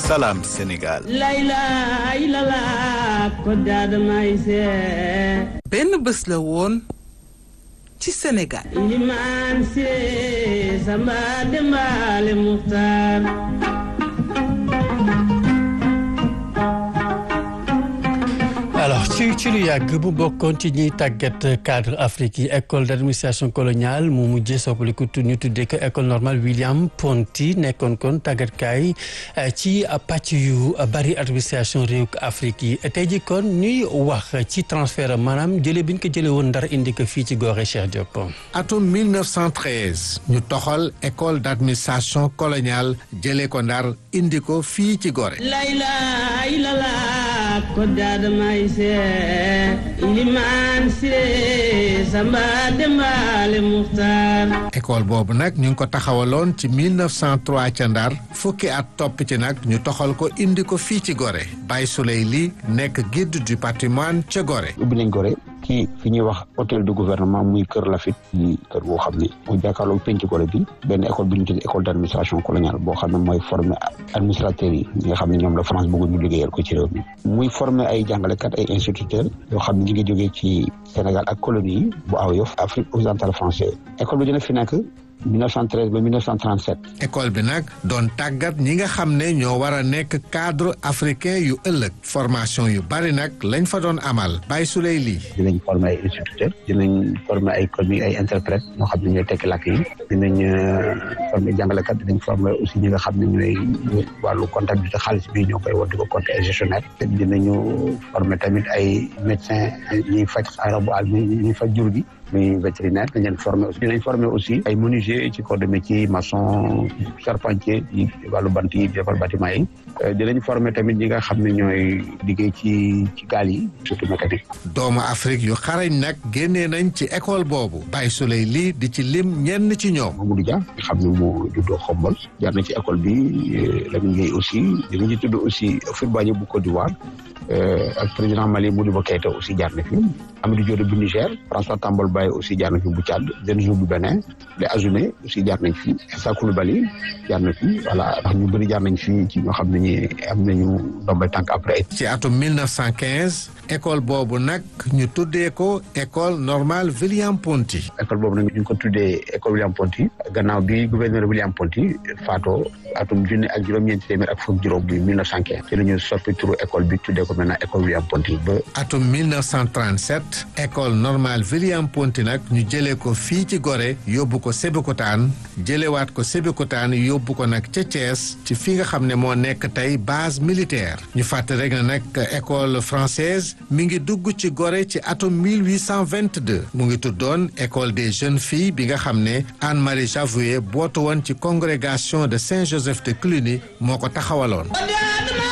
Salam Sénégal. benn bés la woon ci Sénégal. Ilimaan Siré Samba Dembaale Muxtaar alors ci ci lu yàgg bu bokkoon ci ñiy tàggat cadre Afrique yi école d' administration coloniale mu mujjee soppaliku ñu tuddee ko école normale William Ponty nekkoon kon tàggatkaay ci pàcc yu bari administration réew Afrique yi tey ji kon ñuy wax ci transfert maanaam jëlee bi ñu ko jëlee woon ndar indi ko fii ci Gorée Cheikh Diop. atum 1913 ñu toxal école d' administration coloniale jëlee ko ndar indi ko fii ci Gorée. Ilimaan Siré Samba Dembaale Muxtaar école boobu nag ñu ngi ko taxawaloon ci 1903 ca Ndar fukki at topp ci nag ñu toxal ko indi ko fii ci Gorée Baye Souley li nekk guide du patrimoine ca Gorée. ubbi nañ Gorée ci fi ñuy wax hôtel du gouvernement muy Kër Lafit muy kër boo xam ne mu jàkkaarloo penc Gorée bi benn école bi ñu tuddee école d' administration coloniale boo xam ne mooy former administrateurs yi ñi nga xam ne ñoom la France bëggoon ñu liggéeyal ko ci réew mi muy former ay jàngalekat ay instituteurs yoo xam ne ñu ngi jógee ci Sénégal ak colonie yi bu aw yof Afrique occidentale française école bi dina fi nekk 1913 ba 1937. école bi nag doon tàggat ñi nga xam ne ñoo war a nekk cadre africain yu ëllëg formation yu bari nag lañ fa doon amal Baye Souley lii. dinañ former ay instituteurs dinañ former ay commis ay interprètes ñoo xam ne ñooy tekki làkk yi dinañ former jàngalekat dinañ former aussi ñi nga xam ne ñooy wàllu comptabilité xaalis bi ñoo koy war di ko compter ay gestionnaire dinañu former tamit ay médecins ñuy faj arabu àll ñuy faj jur gi. muy vétérinaire dañ leen former aussi dinañ former aussi ay menuisier ci corps de métier maçon charpentier yi wàllu bant yi defar bâtiment yi dinañ former tamit ñi nga xam ne ñooy liggéey ci ci gaal yi surtout mécanique doomu Afrique yu xarañ nag génnee nañ ci école boobu Baye Souley lii di ci lim ñenn ci ñoom Mamadou Dia nga xam ne moo juddoo xombol jaar na ci école bi Lamine Gueye aussi dinañ ci tudd aussi Houphouët-Boigny bu Côte d'Ivoire ak président Mali Modibo Keïta aussi jaar na fi Amadou Diop bu Niger François Tambol Baye aussi jaar na fi bu Tchad Denzo bu Bénin les Azoulay aussi jaar nañ fi Issa Coulibaly jaar na fi voilà ndax ñu bëri jaar nañ fi ci ñoo xam ne ñi am nañu ndombay tànk après. ci atum 1915 école boobu nag ñu tuddee ko école normale William Ponty. école boobu nag ñu ngi ko tuddee école William Ponty gannaaw bi gouverneur William Ponty faatoo atum junni ak juróom-ñeenti téeméer ak fukk juróom bi 1915 ci la ñu soppi turu école bi tuddee ko maintenant école William Ponty ba. atum 1937 école normale William Ponty nag ñu jëlee ko fii ci Gorée yóbbu ko Sébikotane jëlewaat ko Sébikotane yóbbu ko nag ca Thiès ci fi nga xam ne moo nekk tey base militaire ñu fàttali rek na nag école française mi ngi dugg ci Gorée ci atum 1822 mu ngi tuddoon école des jeunes filles bi nga xam ne Anne-Marie Javoué bootu woon ci congrégation de Saint-Joseph de Cluny moo ko taxawaloon.